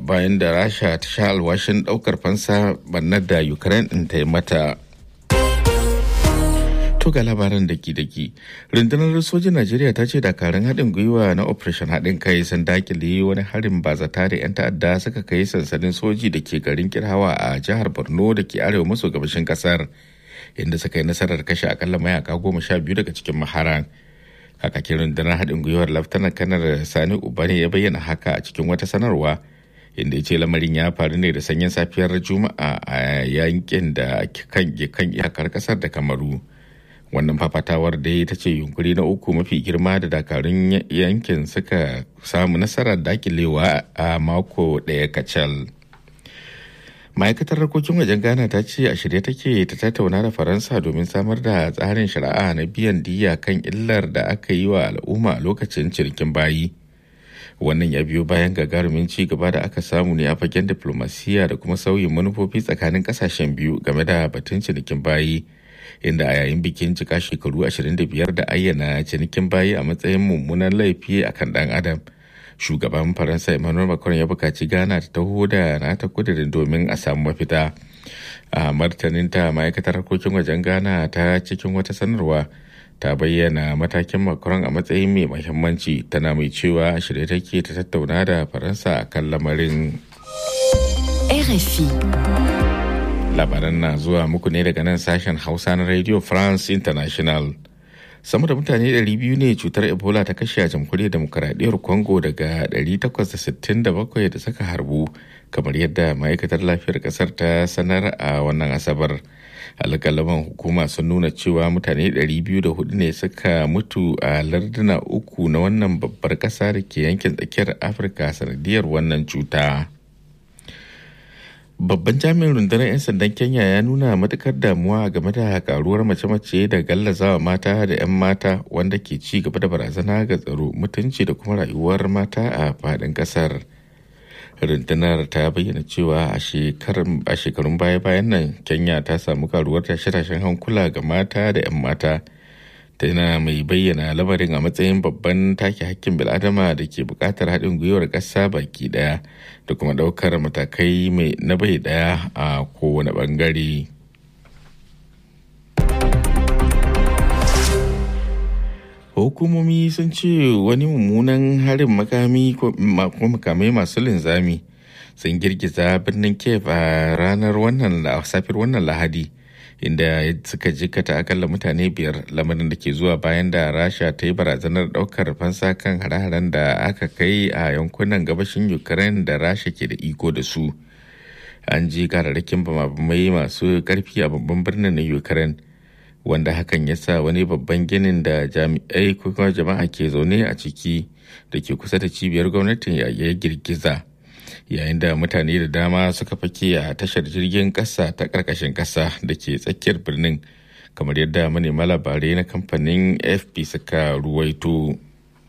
bayan da rasha ta sha alwashin daukar fansa bannar da ukraine din ta yi mata to ga labaran daki-daki rundunar sojin najeriya ta ce dakarun haɗin gwiwa na operation haɗin kai sun dakile wani harin bazata da 'yan ta'adda suka kai sansanin soji da ke garin kirhawa a jihar borno da ke arewa maso gabashin kasar inda suka yi nasarar kashe akalla mayaka goma sha biyu daga cikin maharan kakakin rundunar haɗin gwiwar laftanar kanar sani ubane ya bayyana haka a cikin wata sanarwa inda ya ce lamarin ya faru ne da sanyin safiyar juma'a a yankin da kan iyakar kasar da kamaru wannan fafatawar da ita ce yunkuri na uku mafi girma da dakarun yankin suka samu nasarar dakilewa a mako ɗaya kacal ma'aikatar harkokin wajen ghana ta ce a shirye take ta tattauna da faransa domin samar da tsarin shari'a na biyan diya kan illar da aka yi wa al'umma a lokacin cinikin bayi wannan ya biyo bayan gagarumin ci gaba da aka samu ne a fagen diplomasiya da kuma sauyin manufofi tsakanin kasashen biyu game da batun cinikin bayi inda a yayin bikin cika shekaru 25 da ayyana cinikin bayi a matsayin mummunan laifi akan dan adam shugaban faransa emmanuel macron ya bukaci ghana ta taho da nata kudirin domin a samu mafita a martaninta ma'aikatar harkokin wajen ghana ta cikin wata sanarwa ta bayyana matakin macron a matsayin mai mahimmanci tana mai cewa shirye take ta tattauna da faransa a kan lamarin RFI. labaran na zuwa muku ne daga nan sashen hausa na radio france international sama da mutane 200 ne cutar ebola ta kashe a jamhuriyar demokaradiyyar congo daga 867 da suka harbu kamar yadda ma'aikatar lafiyar kasar ta sanar a wannan asabar alƙalaman hukuma sun nuna cewa mutane 204 ne suka mutu a larduna uku na wannan babbar ƙasa da ke yankin tsakiyar afirka sanadiyar wannan cuta. Babban jami'in rundunar 'yan sandan Kenya ya nuna matukar damuwa game da karuwar mace-mace da gallazawa mata da 'yan mata wanda ke ci gaba da barazana ga tsaro mutunci da kuma rayuwar mata a faɗin ƙasar. Rundunar ta bayyana cewa a shekarun baya-bayan nan Kenya ta samu karuwar tashe-tashen hankula ga mata da 'yan mata. tana mai bayyana lamarin a matsayin babban take hakkin bil'adama da ke buƙatar haɗin gwiwar ƙasa baki ɗaya da kuma ɗaukar matakai mai na bai ɗaya a kowane ɓangare. hukumomi sun ce wani mummunan harin makami ko makamai masu linzami sun girgiza birnin kiev a ranar wannan safiyar wannan lahadi inda suka jikata akalla mutane biyar lamarin da ke zuwa bayan da rasha ta yi barazanar daukar fansa kan hare-haren da aka kai a yankunan gabashin ukraine da rasha ke da iko da su an ji kararrakin bamabamai masu karfi a babban birnin na ukraine wanda hakan ya sa wani babban ginin da jami'ai ko kuma jama'a ke zaune a ciki da ke kusa da cibiyar gwamnatin ya girgiza yayin da mutane da dama suka fake a tashar jirgin ƙasa ta ƙarƙashin ƙasa da ke tsakiyar birnin kamar yadda manema labarai na kamfanin fp suka ruwaito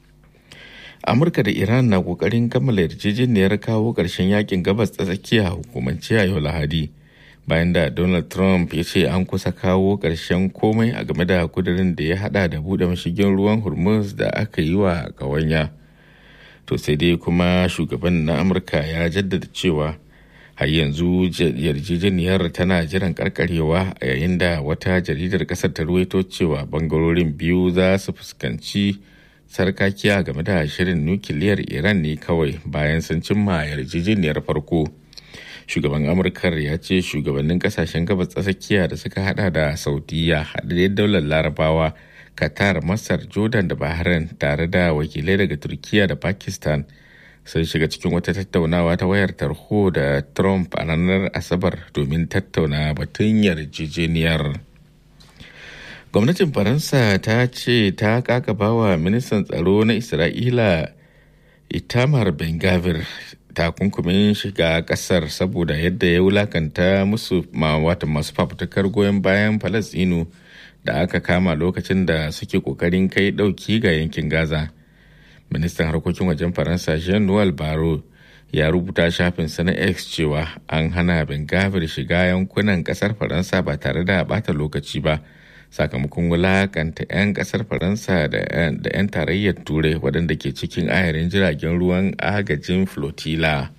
amurka da iran na ƙoƙarin kammala yarjejeniyar kawo ƙarshen yakin gabas ta tsakiya hukumance a yau lahadi bayan da donald trump ya ce an kusa kawo ƙarshen komai a game da kudirin da ya hada da buɗe mashigin ruwan hormuz da aka yi wa ƙawanya. to sai dai kuma shugaban na amurka ya jaddada cewa har yanzu yarjejeniyar tana jiran karkarewa a yayin da wata jaridar kasar ta ruwaito cewa bangarorin biyu za su fuskanci sarkakiya game da shirin nukiliyar iran ne kawai bayan sun cimma yarjejeniyar farko shugaban amurkar ya ce shugabannin kasashen gabas tsakiya da suka hada da saudiya haɗaɗɗen daular larabawa qatar masar jordan da bahrain tare da wakilai daga turkiya da pakistan sun shiga cikin wata tattaunawa ta wayar tarho da trump a ranar asabar domin tattauna batun yarjejeniyar gwamnatin faransa ta ce ta kakaba wa ministan tsaro na isra'ila itamar ben gavir takunkumin shiga kasar saboda yadda ya wulakanta musu wata masu fafutukar goyon bayan falasinu da aka kama lokacin da suke kokarin kai dauki ga yankin gaza ministan harkokin wajen faransa jean noel baro ya rubuta shafinsa na x cewa an hana bengavir shiga yankunan kasar faransa ba tare da bata lokaci ba sakamakon wulakanta 'yan kasar faransa da 'yan tarayyar turai waɗanda ke cikin ayarin jiragen ruwan agajin flotilla